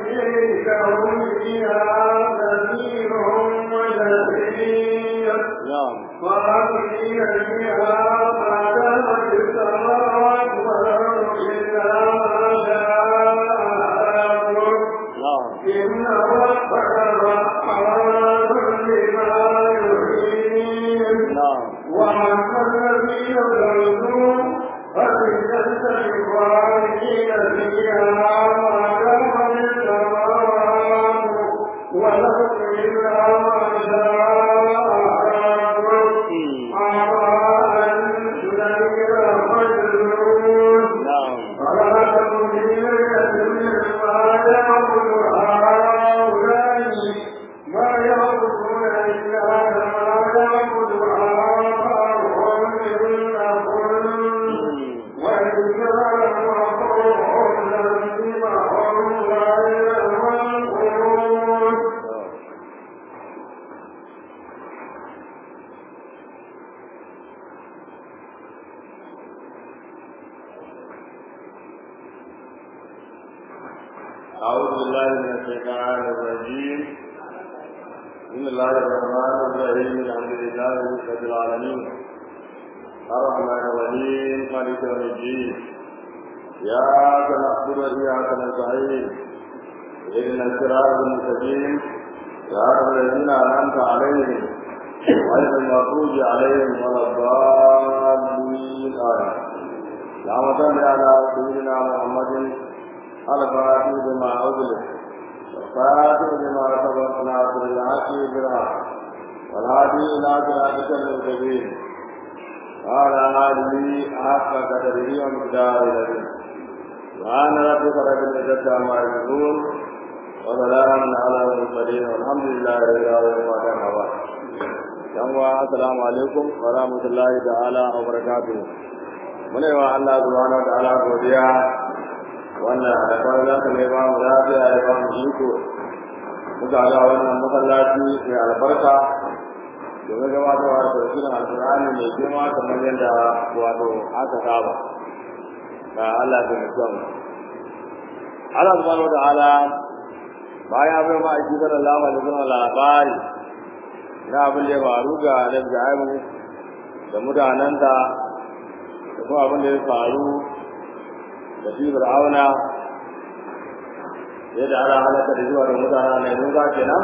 لهم فيها نذير ونذير نعم خالدين فيها ما دامت السماوات والأرض إلا ما شاء ربك نعم إن ربك رحمن لما يحيي نعم وأما الذين ظلموا فبجنة الخالدين فيها ما دام السماوات والأرض إلا ما شاء ربك عطاء غير مجنون نعم فلا تكن في مرية مما يعبد هؤلاء ما يعبدون إلا كما يعبد آباؤهم من قبل وإنهم وقوم لزمهم غير منقول أعوذ بالله من الشيطان الرجيم بسم الله الرحمن الرحيم الحمد لله رب العالمين الرحمن الرحيم مالك يوم الدين إياك نعبد وإياك نستعين اهدنا الصراط المستقيم صراط الذين أنعمت عليهم غير المغضوب عليهم ولا الضالين آمين اللهم صل على سيدنا محمد الفاتح بما أغلق والفاتح بما سبق ناصر الحق بالحق والهادي إلى صراطك المستقيم وعلى آله حق قدره ومقداره العظيم سبحان ربك رب العزة عما يصفون وسلام على المرسلين والحمد لله رب العالمين وبعد yanwa assalamu alaikum wa rahmatullahi ta'ala wa barakatuh muna yi wa Allah subhanahu wa ta'ala godiya wannan da kawai za ka mai ba mu lafiya ya ba mu iko muka ga wannan masallaci mai albarka domin gabatarwa da tafsirin alkur'ani mai girma kamar yadda wato aka saba ga Allah da mutum Allah subhanahu wa ta'ala bayan bai ma aiki sallallahu alaihi wasallam labari na abin da ya faru ga Annabi Ibrahim da mutanen da da kuma abin da ya faru da shi fir'auna yadda ana halaka da zuwa da mutane ne mun ga kenan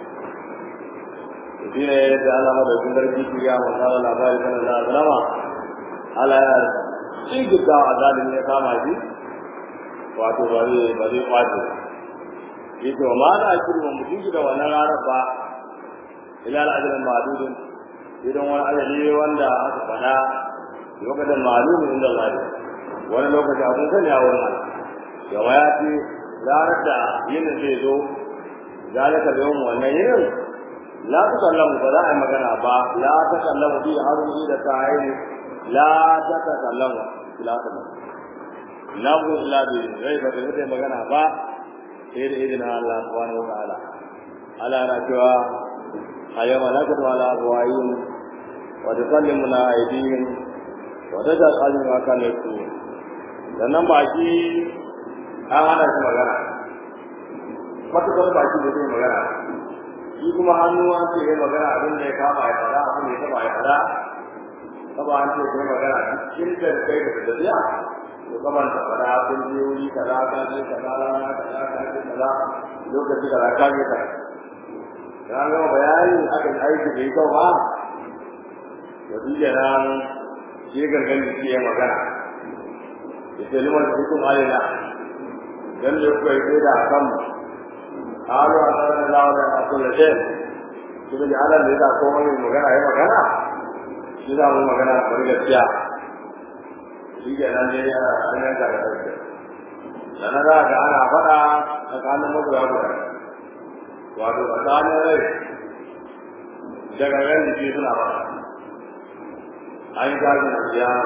shi ne da Allah madaukin sarki shi ya mun fara labari kan Allah zalama Allah ya cigita azalin ya kama shi wato ba zai ba zai kwace shi to ma da shiru ba mutum da wannan ranar ba ila al'ajalin ma'adudin idan wani ajali wanda aka faɗa lokacin ma'alumin inda Allah wani lokaci abun sani a wurin Allah gama ya ce ranar da yinin zai zo zalika da yawan wannan yinin la ta kallamu ba za a yi magana ba la ta kallamu bi haruni da ta yi la ta ta kallamu la ta kallamu la ku illa bi rai ba ta yi magana ba sai da izinin Allah subhanahu wa ta'ala Allah na cewa ayyama nakatu ala abwayin wa tusallimuna aydihim wa tajal ma kana yasur sannan baki an hana shi magana matuƙar baki da zai magana shi kuma hannu an ce ya magana abin da ya kama ya fada abin da ya taba ya fada kaba an ce ya magana cikin da kai da tafiya to kaman ta fada kun je wuri kaza ka je kaza rana kaza ka je kaza lokaci kaza ka je kaza dan ga bayani akan aiki da yau ba da duk nan shi gangan jiki ya magana ita liman hukum alina dan da kuka yi da kan halu a tsarin lawa da a kulle ce su da jahalar da ya komai mai magana ya magana shi za mu magana a bari gaskiya shi ke nan ne yana hanyar da ga ɗauke sannan za ga ana faɗa tsakanin magoya guda wato tsakanin rai daga ran jiki suna faɗa an yi gajin da kiyama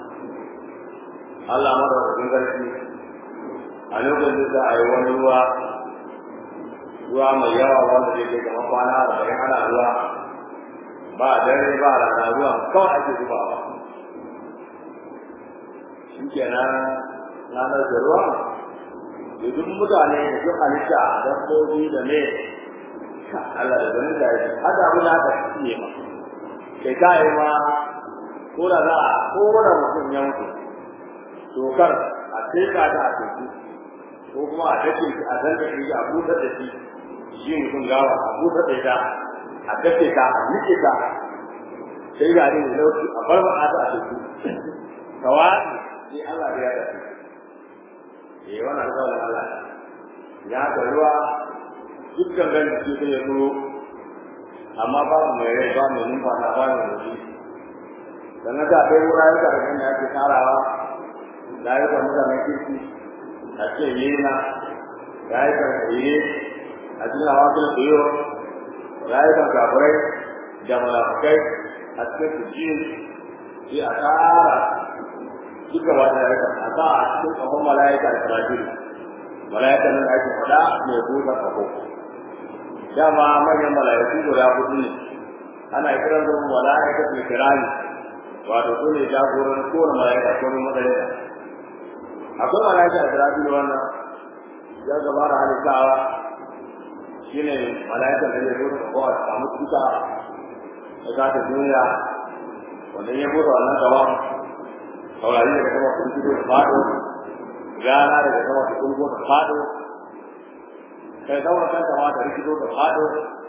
Allah madaukakin sarki a lokacin da a yi wani ruwa ruwa mai yawa wanda zai kai kamar kwana arba'in ana ruwa ba dare ba rana ruwa kawai ake zubawa shi kenan ranar da ruwa da duk mutane da duk halitta dabbobi da ne Allah da gani da shi hada abin da aka fiye ma kai ka yi ma ko da za a kowane mutum ya mutu dokar a teka ta a teku ko kuma a dace shi a zanta shi a busar da shi shi mutum gawa a busar da ita a dace ta a nike ta sai ga ne lauki a bar ba ta a teku kawai sai Allah ya dace eh wannan alƙawarin Allah ya ga ruwa dukkan ran da ke ya zo amma ba mu mai rai ba mu numfasa ba mu rufi dan haka akwai wurare da kan da ake tarawa da ya ga mutanen kirki a ce yana da ya ga yi a cikin hawa da koyo da ya ga gabarai da malakai a cikin sujin sai a tara duka wata ya ga a sa a cikin kafin malaika da sarajin malaika nan ake faɗa mai buɗe kafo dama manyan malaiku guda hudu ne ana kiran su malaikatul kirami wato su ne jagoran kowane malaika ko ne madalila akwai malaika da rabi wannan ya gaba da halittawa shine malaika da ya zo da kowa a samu tuta da za ta duniya wanda ya bude wannan gaban saurari daga sama sun fito da fado rana daga sama su kulgo da fado kai daura kanta ma da rikido da fado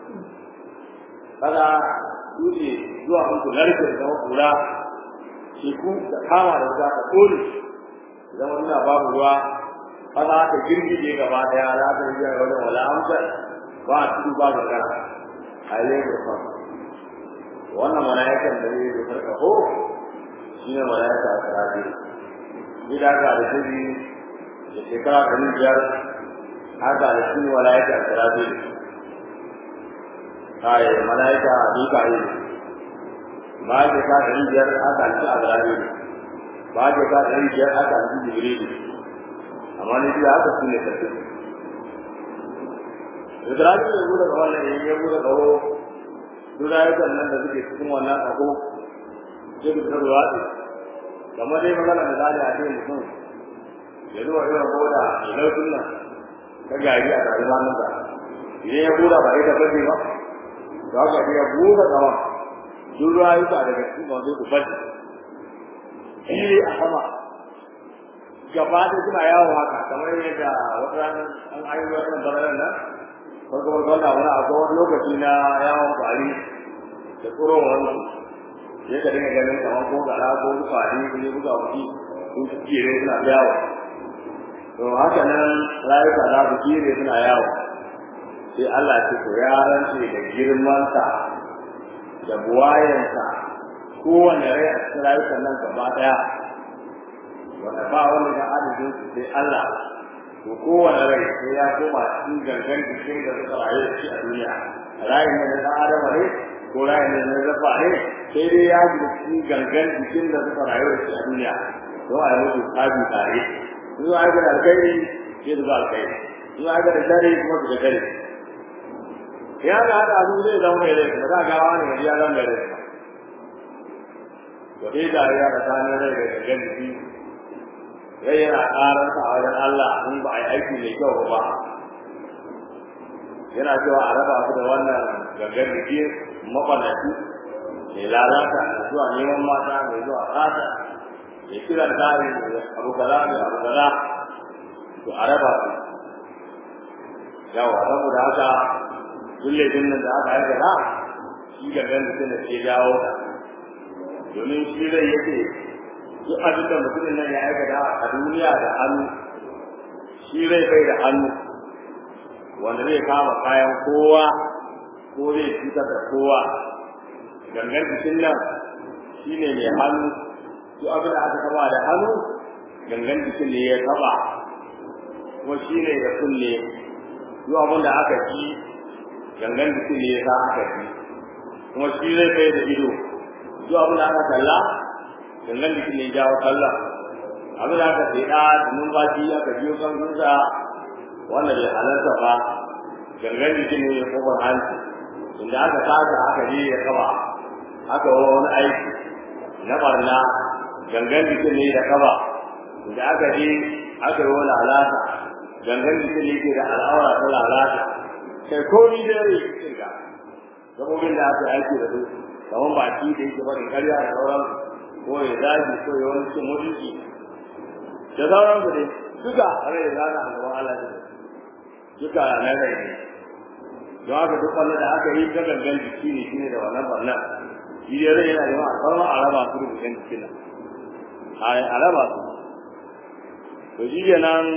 kaga dutse zuwa muku narke da zama kura teku da kama da wuta ka kone zama nuna babu ruwa kaza ta girgije gaba daya za ta yi wajen wala amsar ba a tudu ba magana a yi da fa wannan mala'ikan da zai zo ko shi ne mala'ika a karaje ni da aka da shi da shekara ɗari biyar haka da shi mala'ika a karaje kai mala'ika a mika'i ba ke ka ɗari biyar aka alci a garaje ba ke ka ɗari biyar aka alci jibrilu amma ni biya aka su ne tafi Ibrahim ya bude ga wannan ya bude kawo duk rayukan nan da suke cikin wannan kaho sai da ta ruwa ce kamar dai magana misali a cikin mutum ya zuwa irin boda mai lautun nan ta gari a tare da nan idan ya buɗa ba ita bace ba to haka ya buɗe kawa duk rayuka daga cikin wanda ku bace eh a sama gaba da suna yawo haka kamar yadda wata rana an ayi wannan bararan nan farko farko da wani akwai wani lokaci na yawon kwari da tsoro wani ya ka dinga ganin kamar ko gara ko kwari ko ne buga wuki sun su kire suna yawo to haka nan rayuka za su kire suna yawo sai Allah ce to ya rance da girmansa da buwayensa kowane rai a cikin rayukan nan gaba daya wanda ba wani da adadin su sai Allah to kowane rai sai ya koma cikin gangan jikin da suka rayu da shi a duniya rayin ne na adama ne ko rayin ne na zafa ne sai dai ya ji cikin gangan jikin da suka rayu da shi a duniya don a yi musu tabi tare in za a ga alkhairi sai su ga alkhairi in za a ga da dare kuma su ga dare ya ga hada abu zai zama mai rai ba za a gawa ne ya zama mai rai to dai da ya da sanin rai da gangan jiki sai yana ƙararsa a wajen Allah in ba a yi aiki mai kyau ba yana cewa a raba su da wannan gangan jiki makwanaci mai lalata mai zuwa neman mata mai zuwa ƙasa mai kiran tari mai abu kaza mai abu kaza to a raba su yawa saboda haka duk laifin nan da aka aikata shi gangan jikin da ke jawo ta domin shi zai yake duk abin da mutumin nan ya aikata a duniya da hannu shi zai bai da hannu wanda zai kama kayan kowa ko zai cutar da kowa gangan jikin nan shi ne mai hannu duk abin da aka taba da hannu gangan jikin ne ya taba kuma shi ne da kunne duk abin da aka ci gangan jikin ne ya sa aka ci kuma shi zai bai da ido duk abin da aka kalla gangan da ne jawo kallon abin da aka tseda da numfashi aka biyo kan gunsa wanda bai halarta ba gangan jikin ne ya kofar hanci inda aka saka aka je ya kaba aka wa wani aiki na barna gangan jikin ne da kaba inda aka je aka yi wani alata gangan jikin yake da al'aura ta lalata kai ko ni da rai kirga gabobin da aka aiki da su kamar baki da yake barin karya da sauran ko ya daji ko ya wani cin mutunci da sauran su dai duka rai da zaka a gaban Allah ne duka na rai ne don haka duk wanda da aka yi ta gangan jiki ne shine da wannan barnan shi dai rai yana da yawa sauran a raba su da gangan jikin nan a raba su to shi kenan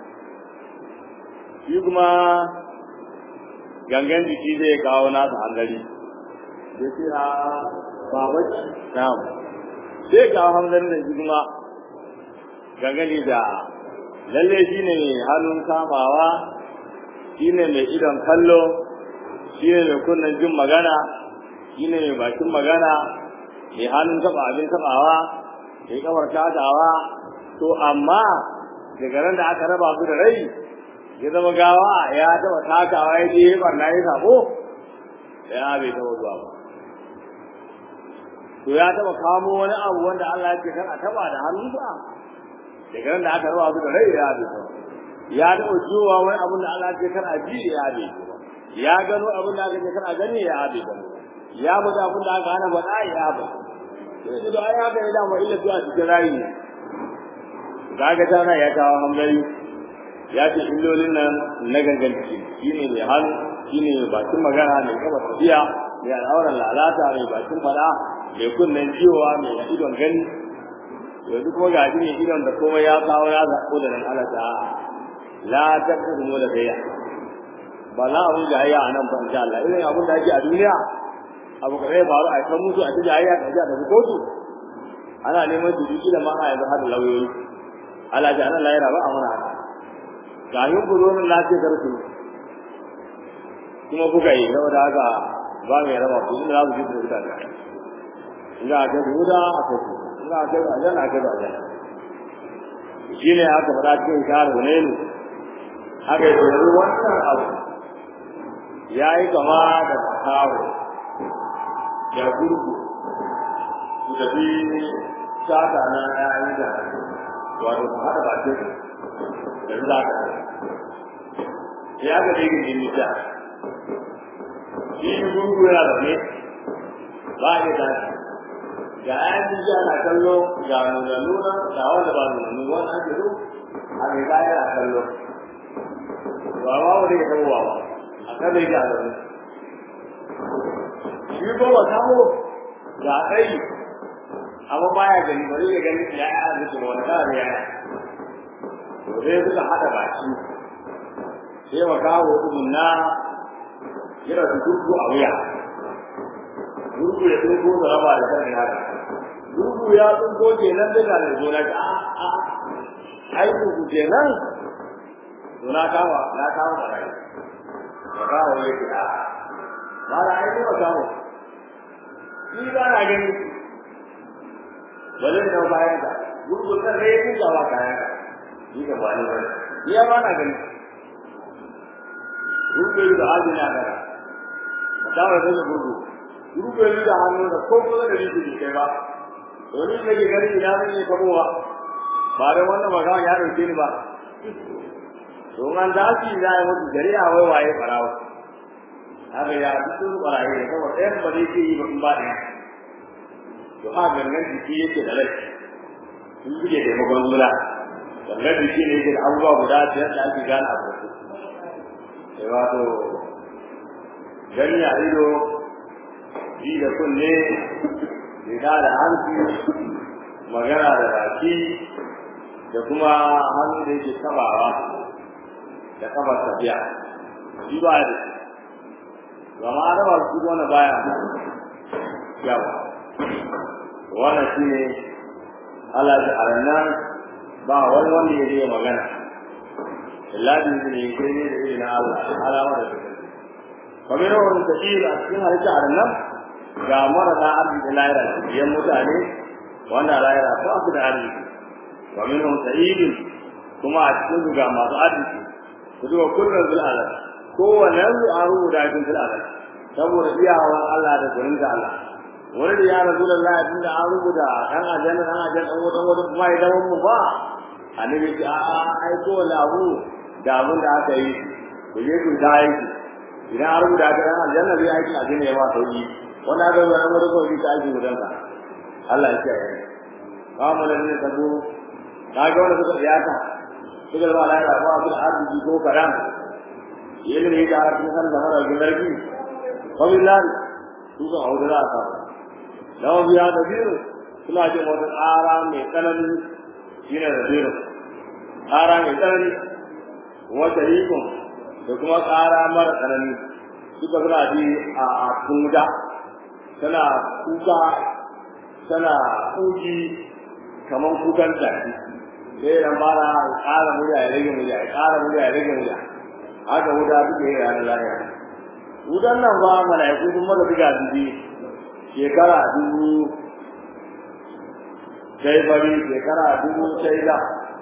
shi kuma gangan jiki zai kawo nasa hangari da ce a babaci na'am sai kawo hanzarin da shi kuma gangane da lalle shi ne mai hannun kamawa shi ne mai idon kallo shi ne mai kunnen jin magana shi ne mai bakin magana mai hannun taba abin tabawa mai kamar tatawa to amma daga ran da aka raba su da rai ya zama gawa ya taba takawa ya je barna ya sabo ya bai taba zuwa ba to ya taba kamo wani abu wanda Allah ya ce kan a taba da hannunsa daga nan da aka raba su da rai ya bi ya taba jiwa wani abun da Allah ya ce kan a ji ya bi ya gano abun da aka ce kan a gani ya bi ya mutu abun da aka hana faɗa ya bi sai da ai haka ya dama illa zuwa cikin rayi ne kaga tana ya kawo hamdari ya ce illolin nan na gangan ciki shine mai hannu shine mai bakin magana mai kaba tafiya mai al'auran lalata mai bakin fada mai kunnen jiwa mai idon gani yanzu kuma ga shi ne idon da kuma ya kawo ya zaɓo da nan ala ta la ta mu da gaya ba za a mun jayayya a nan ba insha Allah irin abin da ake a duniya abu kare ya faru a kan musu a ta jayayya ka ji a tafi kotu ana neman su duki da ma a yanzu har da lauyoyi ala ji ana layira ba a mana haka ga yin ku zo nan na ce karku kuma kuka yi saboda haka ba mai raba ku inda za ku ji da mutane ina ga guda a kai ina ga ajan a kai ajan shi ne aka fara cikin karu ne ne aka yi tsoro wannan abu ya yi kama da kawo ya gurgu su tafi sata na yayin da wato su haɗa bakin da za ka ya ga dai gindin nisa shi gurgu yana da ne ba a yi tashi ga ayan jiya na kallo ga nuna nuna ga wanda ba nuna nuna wani ake zo a mai kaya na kallo ba ma wani ya tabo ba a kan da yake a zaune shi ko ba samu ga tsayi amma baya gani bari ya gani ya yi arziki wani kala ne yana to sai suka haɗa baki sai wa kawo ɗumin na yana su turku a wuya turku ya turku da raba da kan haka turku ya turko kenan daga da zo na ga a ai turku kenan to na kawo na kawo da rai ka kawo ya ce a ba da ai ba kawo ni ba na gani ba zai dau bayan ka gurgun nan sai ya kuka wa kayan ka ni ka ba ni ba ni ya ba na gani gurgun da hali na gara ka dawo da gurgun gurgun da hannu da ko ko da rishi kai ba domin da ke gani ina ne kamowa ba da wannan magana ya dauke ni ba don an da shi da ya mutu gari a wai waye farawa haka ya duk barayi da kawai ɗayan ba zai yi ba in ba ɗaya to ha gangan jiki yake da rai sun buge da makon mula gangan jiki ne yake da abubuwa guda biyar da ake gane a farko sai wato gani a ido ji da kunne riga da hanci magana da baki da kuma hannu da yake tabawa da kafar tafiya shi ba da shi amma an raba su wani baya yawa wannan shi ne Allah da arannan ba wani wanda ya zai magana illa bi ne sai ne da irin Allah alama da take kamar yawan tafsir a cikin halitta arannan ga marasa arziki lahira biyan mutane wanda lahira ba su da arziki wa minhum sa'idin kuma a cikin ga masu arziki ku duba kullum bil alal kowanne su an rubuta cikin bil alal saboda iyawan Allah da gurin da Allah wani da ya rasu da Allah tunda an rubuta dan aljanna dan aljanna dan wata wata kuma ya dawo mu ba annabi ce a a ai ko lahu da abin da aka yi ku je ku ta aiki idan an rubuta ka dan aljanna zai aiki a jini ya ma sauki wanda aka zo nan wurin kawai ta aiki gudan ka Allah ya kiyaye ba mu da ne tabo ka ga wanda suka tsiyata suka zama la ya ba bil arziki ko karam yin ne da arzikin san da mara ginarki fa billahi su ga audara ka lawa biya da biyu suna jin wata tsara mai tsanani shine da biyu tsara mai tsanani wata rikon da kuma tsara mara tsanani suka suna ji a kunga tana kuka tana kuki kamar kukan tafi sai dan fara ƙara murya ya rage murya ya ƙara murya ya rage murya haka wuta suke yi ranar lafiya wutan nan ba mala'iku sun maka buga dubi shekara dubu sai bari shekara dubu sai da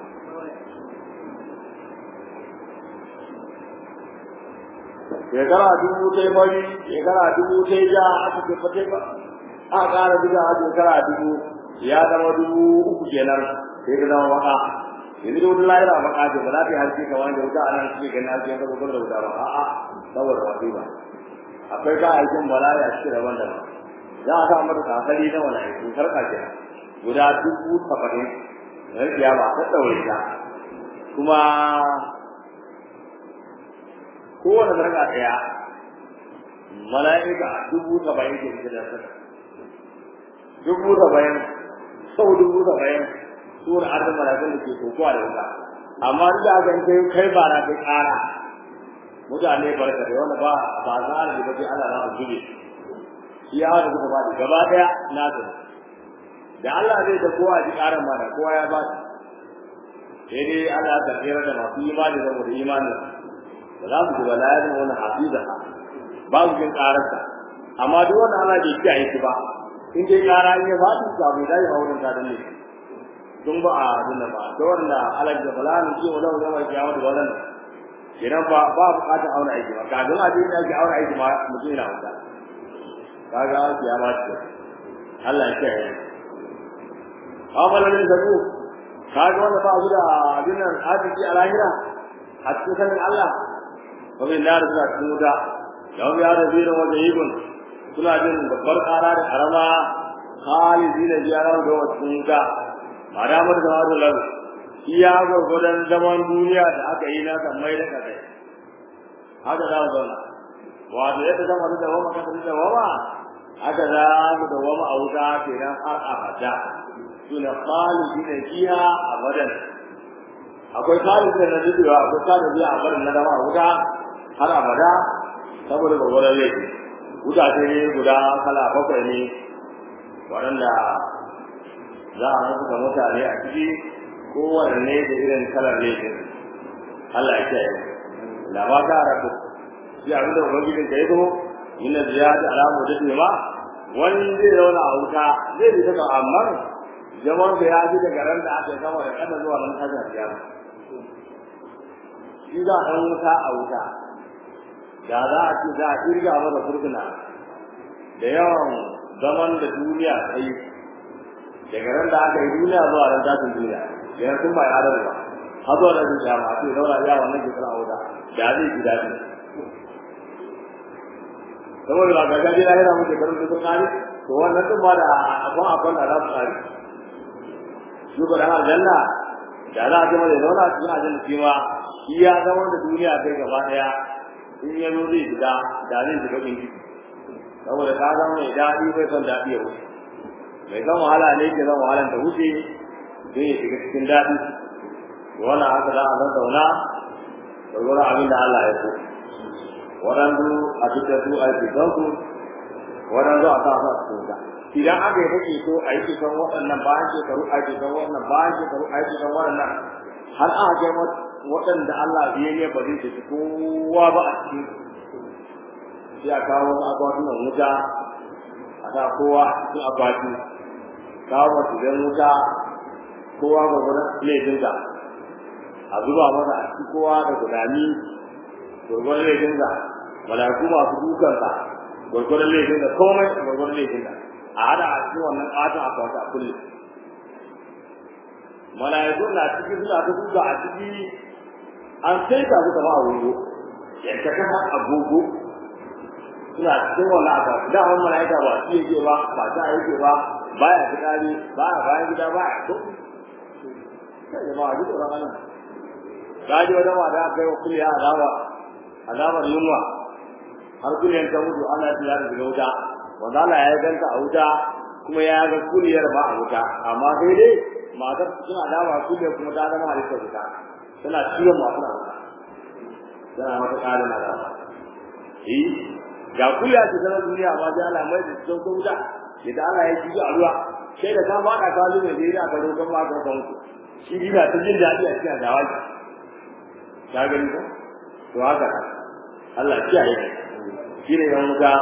shekara dubu sai bari shekara dubu sai ja aka ce fate ba a ƙara buga a shekara dubu ya zama dubu uku kenan sai ka zama maka yanzu da wuta lahira maka ce ba za ta yi harshe kamar da wuta a nan suke ganin harshe ka zubar da wuta ba a'a saboda wasu ba akwai ka aikin bala'i a cikin daban daban za a sa mata kakari na wani aiki sarka ke guda dubu saba'in na rikiya ba ta ɗaure ta kuma kowane sarka ɗaya mala'ika dubu saba'in ke cikin da sarka dubu saba'in sau dubu saba'in suwar arzin mala'ikun da ke kokowa da wuta amma duk da aka kai kai ba na kai ƙara mutane barka da wanda ba ba za a da bace Allah na zube shi ya da kuma ba gaba daya na da da Allah zai da kowa ji karan mana kowa ya ba shi sai dai Allah ta tsira da masu imani da mu da imani ba za mu ji bala'in wani hafiza ba mu jin kararsa amma duk wanda Allah bai kiyaye shi ba in dai kara in ya ba su ka bai dai auren ta da ne dun ba a dinna ba da wanda Allah ya bala'in shi wala wala ya kiyaye da wannan idan ba ba bukatar aure aiki ba kafin a je ake aure aiki ma mutum yana wuta kaga ya ma ce Allah ya kiyaye amalan da ku kaga wanda ba su da abin nan arziki a lahira a cikin sanin Allah wa min nar suna cikin wuta yau ya da zirin wanda yibun suna jin babbar kara da karama khalidina jiyara da wata wuta ma da mu da wata lalu iya gwargwadon zaman duniya da aka yi na kan mai da kasai haka za mu zauna wato yadda zama da wama kasa da wama haka za mu da wama a wuta kenan har abada suna khalidi da fiha abadan akwai khalidi da najiwa akwai khalidi a abadan na dama a wuta har abada saboda gwargwadon laifi wuta ce ne guda kala bakwai ne waɗanda za a mutu da mutane a ciki kowanne da irin kalar laifin Allah ya kiyaye la ba ka rabu shi abin da ubangijin ka yazo min ziyada alamu da ma wani zai zauna a wuta zai bi ta amma zaman da ya ji daga ran da aka gama da kada zuwa nan kaza ya shi da an wuta a wuta da za a ce za a kirga masa furtuna da yawan zaman da duniya ta yi daga ran da aka yi duniya zuwa ran tashin duniya yana sun ba ya da ba har zuwa da zuciya ma sai zauna ya wannan ke kana wuta da zai ji daɗi saboda ba gaga ji lahira muke karin da sun kare to wannan din ma da abun abun da za su kare shi ko da aljanna da za a zama da zauna cikin aljanna shi ma shi ya zama da duniya kai gaba daya in ya zo zai shiga da zai shiga kin ciki saboda ka zama mai daɗi bai son daɗi ya wuce mai san wahala ne ke zan wahalan ta wuce don ya shiga cikin daɗi wannan haka za a zazzauna da wurin abin da Allah ya so waɗansu a cikin su a cikin su waɗansu a sa su a cikin wuta idan aka yi kake so a yi cikin waɗannan bayan shekaru a cikin waɗannan bayan shekaru a cikin waɗannan har aka kai waɗanda Allah biye ne ba zai tafi kowa ba a cikin sai a kawo wasu akwatunan wuta a sa kowa a cikin akwati kawo masu zan wuta kowa ga gudan laifinsa a zuba masa a cikin kowa da gudani gwargwadon laifinsa malaku masu dukansa gwargwadon laifinsa komai gwargwadon laifinsa a hada a cikin wannan ƙaton akwati a kullum mala'iku na ciki suna ta duka a ciki an sai ta suka ba agogo yadda ka san agogo suna cikin wannan aka da wani mala'ika ba shi yake ba ba ta yake ba baya fitari baya bayan gida baya to sai jama'a duk da wannan kaji wata mata aka yi wa kuliya azaba azabar yunwa har kuliyan ta mutu ana tiya da shiga wuta wanda Allah ya ganta a wuta kuma ya ga kuliyar ba a wuta amma sai dai matar suna dama kuliyar kuma ta zama halittar wuta tana ciwon masu na wuta tana mata ƙarin azaba eh ga kuliya ce sanar duniya amma sai Allah mai da cikin wuta idan Allah ya ji a ruwa sai da ka faɗa ka zo ne sai aka roƙon ma ka kan ku shi dina ta jin daɗi a cikin dawaki ka gani ko to haka Allah ya kiyaye shi ne yan wuta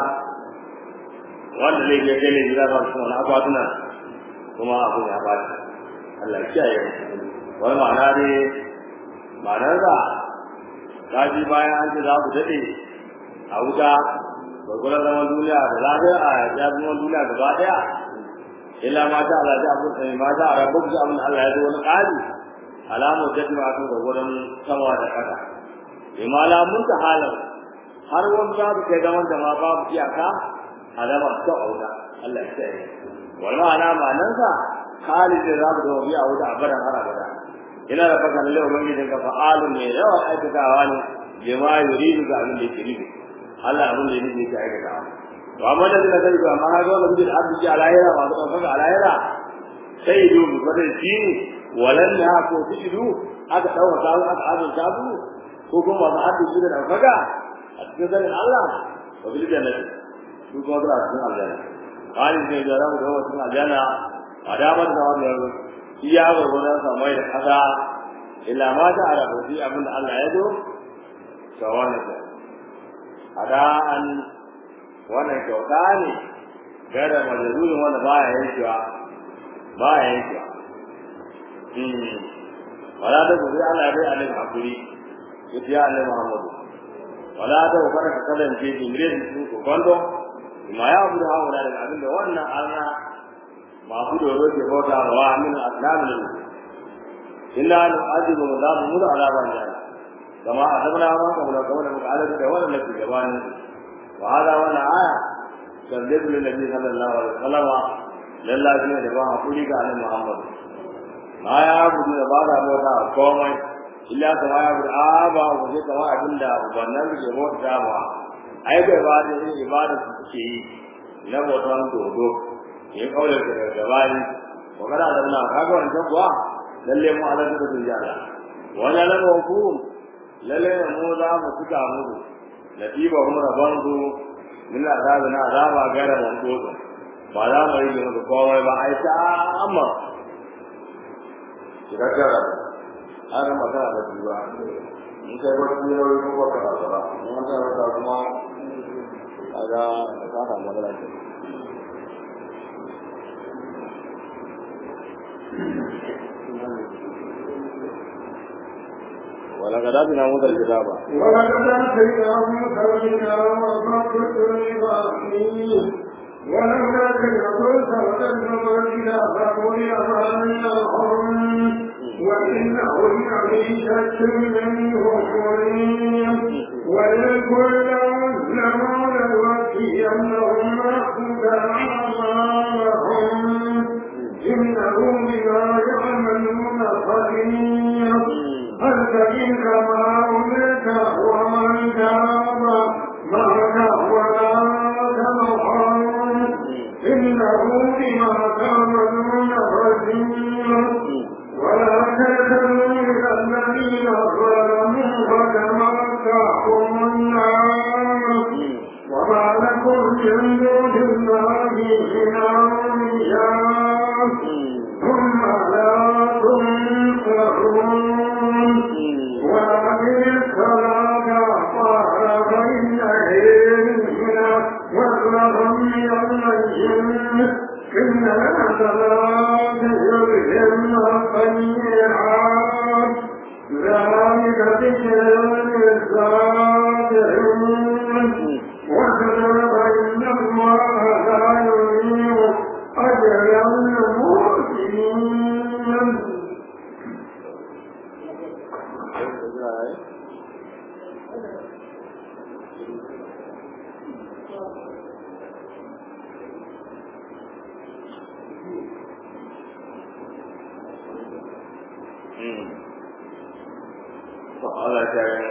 wanda zai je gane gida ba su wani akwatuna kuma abu ya ba Allah ya kiyaye wani ma'ana ne ma'anar da ta ji bayan an ce za ku daɗe a wuta gwagwarar zaman duniya da lafiya a ya zaman duniya gaba ɗaya illa mata Allah ya abu sai mata a rabu da abin Allah ya zo wani ƙari alamu jaddi ma kan gwagwaran sama da ƙasa imala mun ta halar har wani babu kai zaman da ma babu iyaka alamar ta auda Allah ya tsaye wal ma'ana ma'anan sa khalid da zamu da biya wuta abadan har abada ina da faka lalle ubangijin ka fa'alu ne yawa aikatawa ne bima yuridu ga abin da yake nufi Allah abin da yake yake aikatawa to amma da da kai ba ma ga wannan bil abdi alayra wa da faka alayra sai du bi fadar shi walan ya ko tidu aka dawo ta aka azun tabu ko kuma ba a tidu da faka a cikin zanin Allah wa bil jannati su kuma zuwa cikin aljanna halin ne da ramu da wasu cikin aljanna a damar da wannan iya gurgunan samai da kasa illa ma ta ala fi abin da Allah ya zo ga wannan ta ada an wannan kyauta ne gara majalurin wanda baya yankewa baya yankewa wala da gobe Allah ya bai alim hakuri ya Allah Muhammadu wala da kada ka kasance jimrin su kwando ma ya abu da hawa da abin da wannan Allah masu doro ke bauta ma wa min aslamin illa an ajibu da mu da alaban da kama azabna ma ka da kawai muka alaji da wannan da gabanin wa hada wannan aya sallallahu alaihi sallallahu alaihi wasallam lallahi ne da ba hakuri ga annabi Muhammad ma ya abu da ba da bauta komai illa kama ya abu aba ko sai kama abin da wannan ke bauta ba ai bai ba da yin ibada su suke yi na bautan dodo ya kaule da gabani wa kada da na kaga wannan kuwa lalle mu ala da duniya wala la hukum lalle mu za mu tuka mu natiba hum rabandu min azab na azaba gara mun dodo ba za mu yi da kowa ba ai ta amma kira kira har magana da duba in kai wani yau ko ba ka ba mun ta kuma kaga ka samu matsala ce ولقد آتينا موسى الكتاب ولقد آتينا موسى الكتاب وفقت لإبراهيم ولولا كلمة سبقت من الكتاب وليمنعهم وإنه لفي شك منه مريب ولكل أسلموا لنوفينهم أعمالهم إنه بما يعملون خبير فاستقم كما أمرت ومن تاب معك ولا تبخل إنه بما تعملون خبير ولا تتبعوا الذين ظلموا فتمتعوا النار وما لكم من دون الله من أولياء ثم لا تنصرون وأقم الصلاة طرفي الليل وأطلب من الليل إن الحسنات يذهبن السيئات ذلك ذكر للذاكرين وكتب إن الله لا يضيع أجر المحسنين Allah ya yi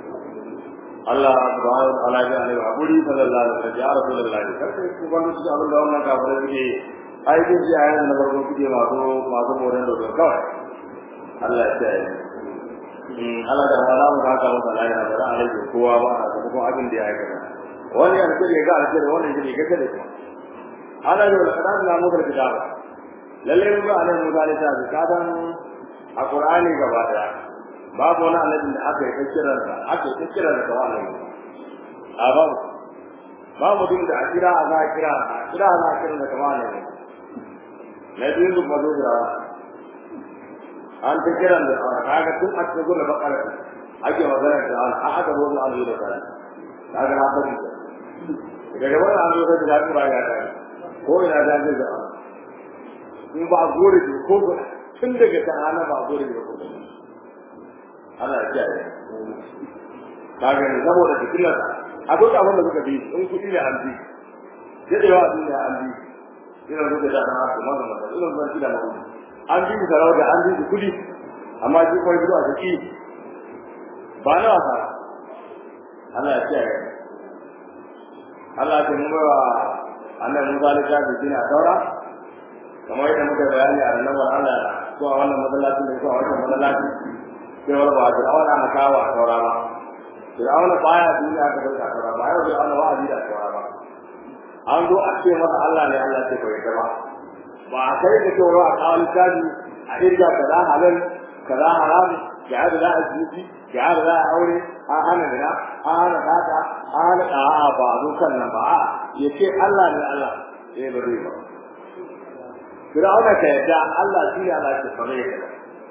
Allah subhanahu wa ta'ala ya alaihi wa buri sallallahu alaihi wa sallam ya rasulullahi kai ku ban su abin da wannan kafirai suke ai duk ji ayan na farko suke masu masu moran da kawai Allah ya yi Allah da wala mu haka masa la ya bara alaihi kowa ba a ga kuma abin da ya aikata wani ya ce ga alƙawari wannan shi ne kake da kuma Allah da kadan na mu da kitaba lalle mun ga annabi Musa alaihi salam kadan a Qur'ani gaba daya babu wani annabi da aka yi ta kiran sa aka yi ta kiran da kawai a babu ba mutum da a kira a za a kira a kira a za a kira da kawai ne na biyu su mazo da an ta kiran da kawai kaga tun a cikin gudu bakara ake magana da an a aka zo an yi da kawai kaga na fadi daga wani an zo da da ba ya ta ko ina da zai da in ba gore ko tun daga ta hana ba gore ko ana kiyaye kaga ne saboda cikin akwai abin da suka bi in kuɗi ne an bi yadda yawa sun ne an bi ina zuwa da na haka mazan mazan ina zuwa shi da mazan an bi su sarauta an bi su kuɗi amma shi kuma zuwa su ki ba na wasa Allah ya kiyaye Allah ya mu wa annabi Musa da ta bi a daura kamar yadda muka bayani a ranar Allah ko a wannan masallacin da ko a wannan masallacin cewar ba Fir'auna aka kawo a saura ba Fir'auna baya duniya ka dauka saura ba yau Fir'auna wa'azi da saura ba an zo a ce masa Allah ne Allah ce bai ta ba ba a kai da cewa a kawo littafi a irga kaza halal kaza haram ga yadda za a jiki ga yadda za a aure an hana gina an hana kata an hana ɗa'a ba a zo kan nan ba a ya ce Allah ne Allah eh ba zai ba Fir'auna ka yadda Allah shi ne Allah ce ba zai yadda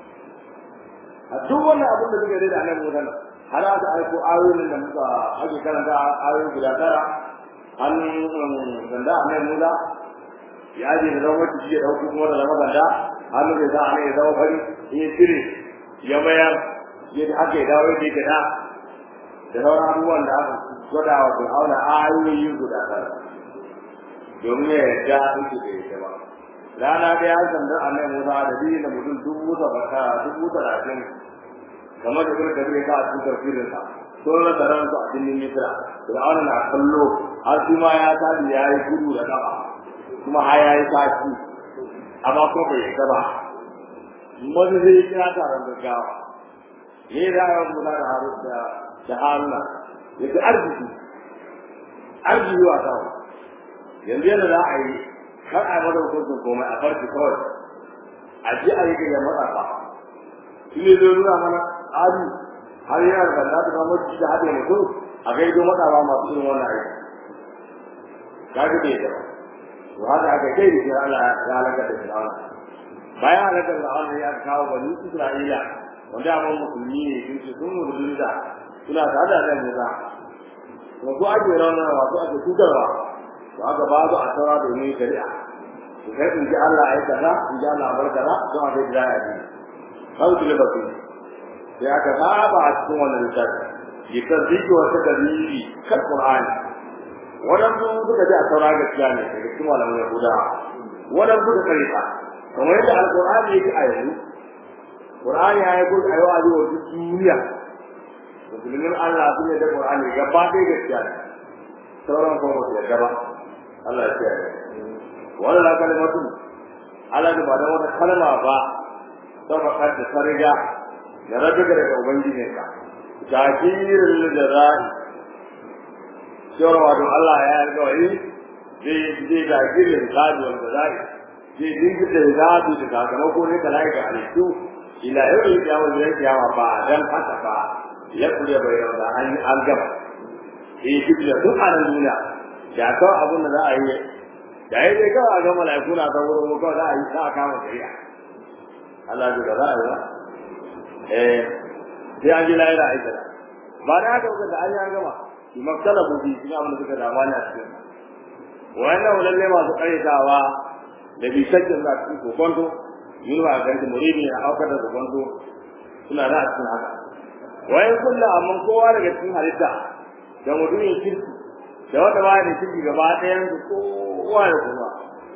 a duk wannan abin da suka da annabi Musa har aka aiko ayoyin da muka ake karanta ayoyi guda tara an ganda annabi Musa ya je da zama ci ya dauko kuma da zama ganda hannu da za a ne ya zama fari in ya cire ya mayar yadda aka yi dawo yadda da da sauran abubuwan da aka gwada wa Fir'auna ayoyi guda tara domin ya yarda yake da yake ba rana da ya sandar annabi Musa da biyu da mutum dubu sabaka dubu talatin kamar da kuma kabe ka a cikin tafsirin sa sun rasa ran su a cikin Misra Fir'auna na kallo har shi ma ya tabi ya yi gudu da kafa kuma har ya yi tashi amma kuma bai yarda ba wani zai kira taron gaggawa ya yi ra'ayar Musa da Harun da da Haruna ya fi arziki arziki wa kawo yanzu yadda za a yi kar a mada hukuncin komai a farki kawai a ji a yi gayyar matsafa shi ne zai nuna mana ari har yana da banda da kamar ci da haɗe mutum a gaido matsafa masu irin wannan aiki ka ga bai da to haka aka kai da shi Allah ya halaka da Fir'auna bayan halakar Fir'auna ya kawo bani Isra'ila wanda amma musulmi ne sun ce sun musulunta suna tare da Musa wasu ake ranar wasu ake cutarwa to aka ba su a saura domin shari'a to kai in ji Allah ai kaza in ji Allah bar kaza to a kai jaya ne kawai tule ba su sai aka saba a cikin wannan littafi ya tasdiki wata dalili kan Qur'ani wadansu suka ji a saura gaskiya ne daga cikin malaman Yahuda wadansu suka karita kamar yadda Al-Qur'ani yake a yanzu Qur'ani ya yi gudu a yau a yau duk duniya musulmin Allah sun yi da Qur'ani gaba ɗaya gaskiya ne sauran kuma ba su yarda ba Allah ya kiyaye wannan kalmatu Allah da ba da wata kalma ba sabakar da ta riga da rabuka daga ubangijinka jakirin lillahi shawara wato Allah ya yarda wani zai zai jakirin zabi wanda zai zai dinga da zabi da sakamako ne da laika halittu ila yau da yawa da yawa ba dan haka ba ya kuje bayan da an an gaba eh duk da duk a duniya da kawai abin da za a yi da ya dai kawai a ga mala'iku na ta wurin mu kawai za a yi za a kama shari'a Allah ya ga za a yi ba eh sai an ji lahira aika da ba da haka kuka da an yi an gama shi maktala buji shi ne abin da suka dama ne a cikin wannan lalle masu karyatawa da bi shakkin za su kokonto yin ba ga muridi a aukar da kokonto suna da a cikin haka wayan kullu amma kowa daga cikin halitta da mutumin kirki da wanda ba da kirki gaba ɗayan su kowa da kowa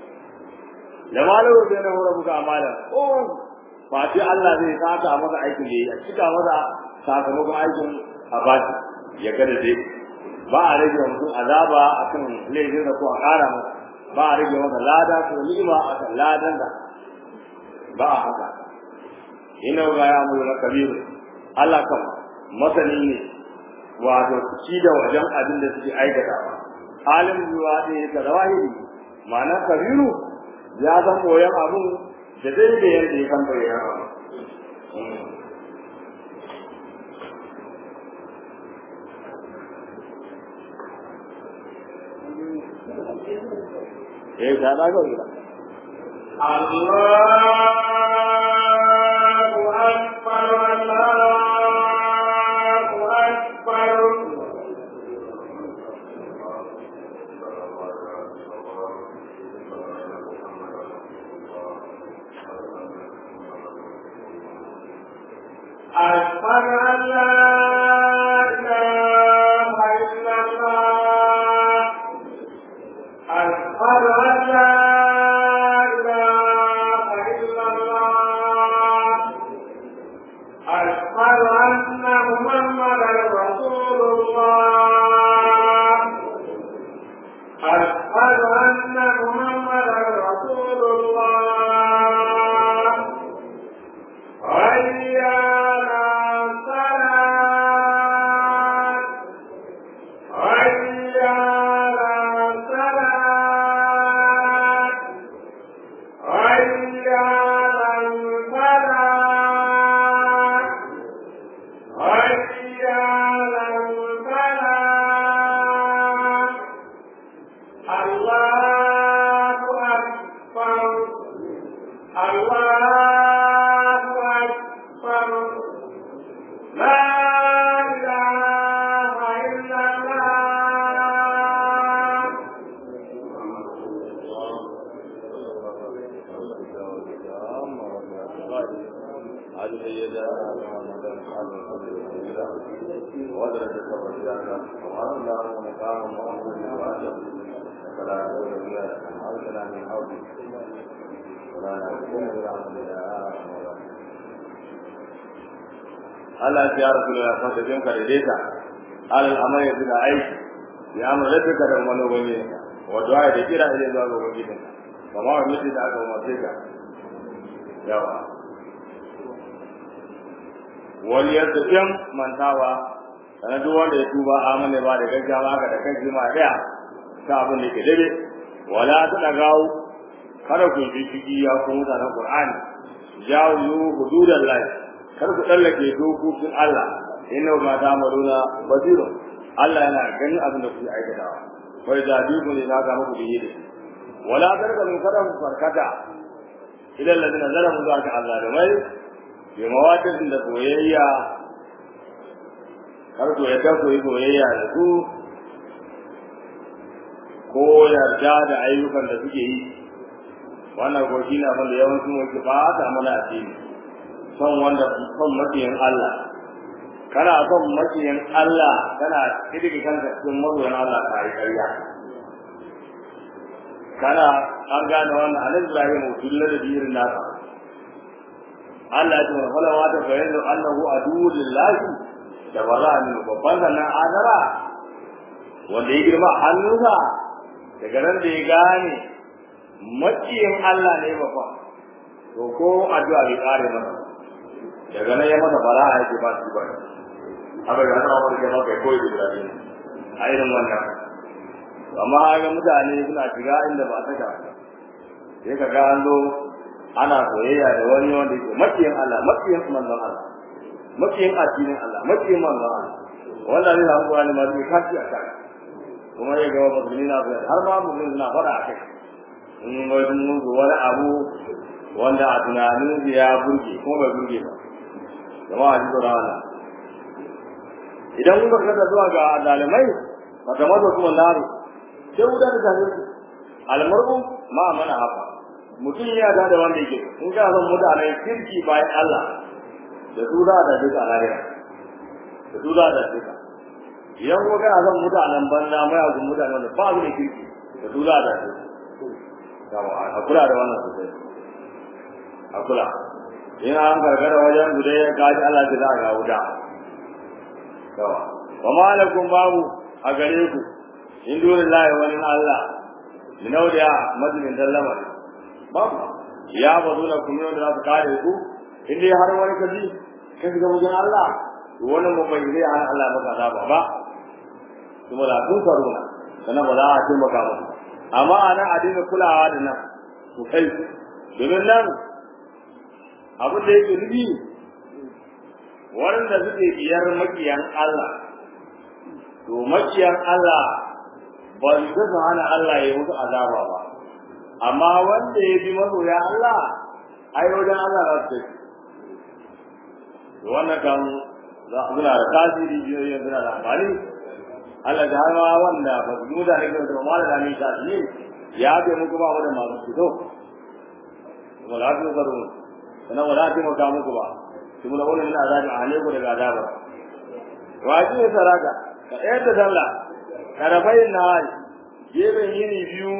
da malamu bai na hura buga amala ko fati Allah zai saka masa aikin da yi a cika masa sakamakon aikin a bashi ya ga da dai ba a rage mutum azaba akan laifin da ko a ƙara masa ba a rage masa lada ko ni'ima akan ladan da ba a haka ina ga ya mu na kabiru Allah kan masani ne wato ci da wajen abin da suke aikatawa alim zuwa ne ka zawahiri ma'ana kabiru ya san koyan abun da daidai yadda ya kan bayyana eh da na ga ila Allahu akbar Allahu akbar أشهد أن لا إله إلا الله أشهد أن لا إله إلا الله أشهد أن محمدا رسول الله أشهد أن محمدا رسول الله حي على الصلاة حي على الصلاة حي على الفلاح حي على الفلاح الله أكبر الله أكبر لا إله إلا الله هذه سيدة ودرجة الرجال وقال الله مقام محمد وآدم فلا يقول بها حولنا من حولك ولا يكون برحمة Allah ya rasu da san da jinka da data alal amal ya da aiki ya amara da ka da wani wani wa du'a da kira ile zuwa ga wani din kamar wani mutum da aka umarce ka yawa wani ya tafiyan mantawa sana duk wanda ya tuba amana ba da gaggawa ga da kai ma daya ta abin da ke dabe wala ta dagawo kada ku bi ciki ya ku mutanen qur'ani jawo hududan lahi kar ku tsallake dokokin Allah inna ma ta'maluna basira Allah yana ganin abin da kuke aikatawa wai da duku ne na ga muku biye da wala tarka min kada ku farkata ila alladhina zalamu zaka azalimai bi mawadin da soyayya kar ku yadda ku yi soyayya da su ko yarda da ayyukan da suke yi wannan ko shi na wanda yawancin wake ba ta mana asiri son wanda son makiyin Allah kana son makiyin Allah kana kidiki kanka cikin mazoyan Allah ka yi ƙarya kana an gane wannan annabi Ibrahim dulla da dirin nasa Allah ya ce wa fala wa ta bayyana annahu aduwwu lillahi da wala min babban nan adara wanda ya girma hannunsa daga nan da ya gane makiyin Allah ne babba to ko addu'a bai kare masa daga nan ya masa fara'a yake ba su ba haka ga nan wani ke maka koyi da dare a irin wannan amma ga mutane suna shiga inda ba ta ka sai ka ga an zo ana soyayya da wani wanda yake makiyin Allah makiyin manzon Allah makiyin addinin Allah makiyin manzon Allah wannan ne zamu ga ma zai kafi a kai kuma ya ga musulmi na har ma musulmi na fara a kai in wani mugu wani abu wanda a tunanin ya burge kuma bai burge ba jama'a ji tsoron Allah idan kuka kada zuwa ga zalimai fata mazo kuma naru sai wuta da tafi su almar'u ma mana haka mutum ya da wanda yake in ka san mutanen kirki bayan Allah da su za da duka lahira da su za da duka idan kuma kana son mutanen banza mai azu mutanen da ba su da kirki da su za da duka a kula da wannan sosai a kula in an gargara wajen guda ya gaji Allah ta za a ga wuta yawa wa malakum babu a gare ku in dole lahi wani Allah min auliya madinin dallama babu ya bazu na kuma yau da za su kare ku in dai har wani kaji ka shiga wajen Allah to wannan babban zai hana Allah maka azaba ba kuma da kun faruna sannan ba za a taimaka musu amma ana a dinga kulawa da nan to kai domin nan abin da yake nufi waɗanda suke biyar makiyan Allah to makiyan Allah ba su su hana Allah ya musu azaba ba amma wanda ya bi masoya Allah ai wajen Allah za su tafi to wannan kan za a suna da tasiri biyoyin suna da amfani Allah da har ma wanda ba su nuna ne ga da mala da ne ta shi ya bai muku ba mu da masu fito wala ta zaro sannan wala ta maka muku ba kuma da wannan azabi a hale ku daga azaba wajibi saraka ka ɗaya da sallah karafayin na hali gefen yini biyu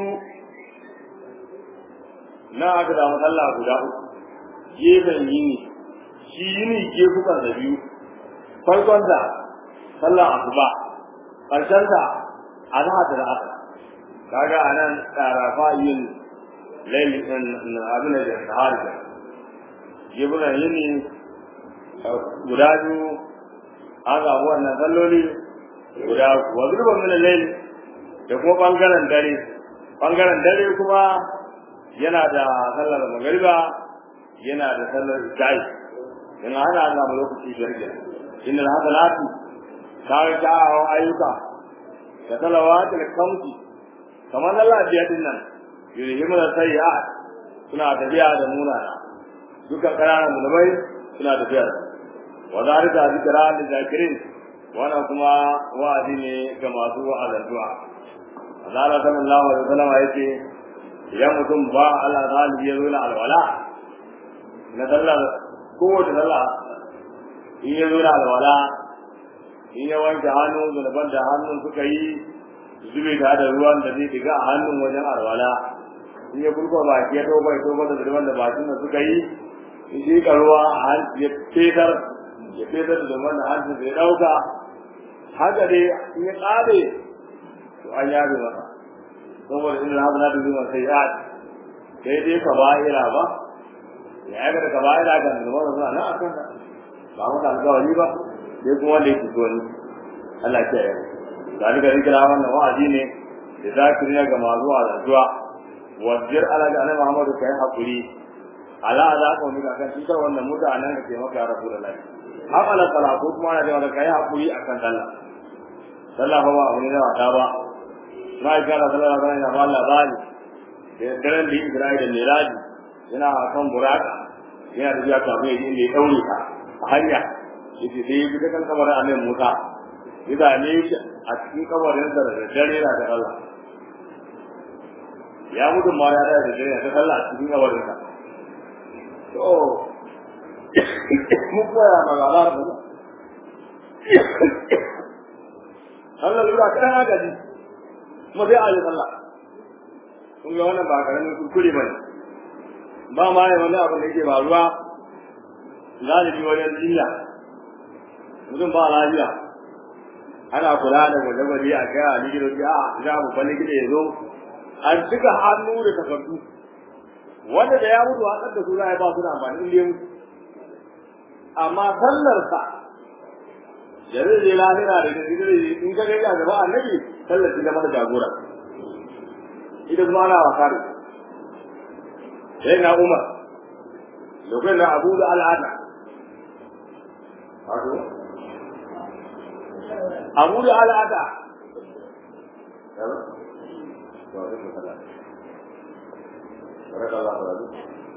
na aka samu sallah guda uku gefen yini shi yini gefukan da biyu farkon da sallah asuba ƙarshen da azhar da asar kaga anan karafa yin lailin abin da sahari da gefukan yini guda biyu an samu wannan salloli guda wa zurban min al da kuma bangaren dare bangaren dare kuma yana da sallar magariba yana da sallar isha'i in ana ana mu lokaci biyar ke inna hasanatu kaga kyawawan ayyuka da salawatu da kamsi kamar Allah biya din nan yurhimu da sayyi'at suna tafiya da munana dukkan ƙananan musulmai suna tafiya wa zalika zikra lil zakirin wannan kuma wa'azi ne ga masu wa'azantuwa Allah sallallahu alaihi wasallam yace idan mutum ba Allah zalibi ya zo na alwala na sallar kowace sallah in ya zo na alwala in ya wanke hannu zunuban da hannun suka yi zube ta da ruwan da zai diga a hannun wajen alwala in ya kurkwa baki ya toba ya toba da zunuban da bakin da suka yi in shi ruwa a hanci ya fetar ya fetar da zunuban da hancin da ya ɗauka haka dai in ya ƙare to an yabe masa saboda inda haka na dubi sai ya sai dai ka ba'ira ba ya ga da ka ba'ira kan zunuban da suna nan a kan ba mu da alƙawari ba sai kuma wanda yake so ni Allah ya yi zalika zikra wannan wa'azi ne da zakiriya ga masu wa'azuwa wajir ala ga annabi Muhammadu kai hakuri ala za ka wani kan shi wannan mutanen da ke maka rasulullahi amala sala ko kuma na da kai hakuri akan sallah sallah ba abu ne na wata ba na ga Allah sallallahu alaihi wa sallam bani da daren da Isra'ila da Miraji yana kan buraka yana da biya kafin inda ya daure ka a hanya yace sai bi kan kabarin annabi Musa idan ne a cikin kabarin da da dare na da Allah ya mutu ma ya da dare da Allah a cikin kabarin sa to mu koya magana da Allah lura kana na gaji kuma sai ayi sallah kun ga wannan ba karamin kuskure bane ba ma ne wani abu da yake faruwa galibi wajen jinya mutum ba lafiya ana kula da gwaje-gwaje a kai a likitoci a za mu kwalli gida ya zo an cika hannu da takardu wanda da ya mutu a da su za a ba su da amfani in dai mutu amma sallarsa da zai je lahira da da zai in ka gaida gaba annabi sallar shi mata jagora ita kuma ana wasa da sai na umar lokacin da abu da al'ada abu da al'ada بارك الله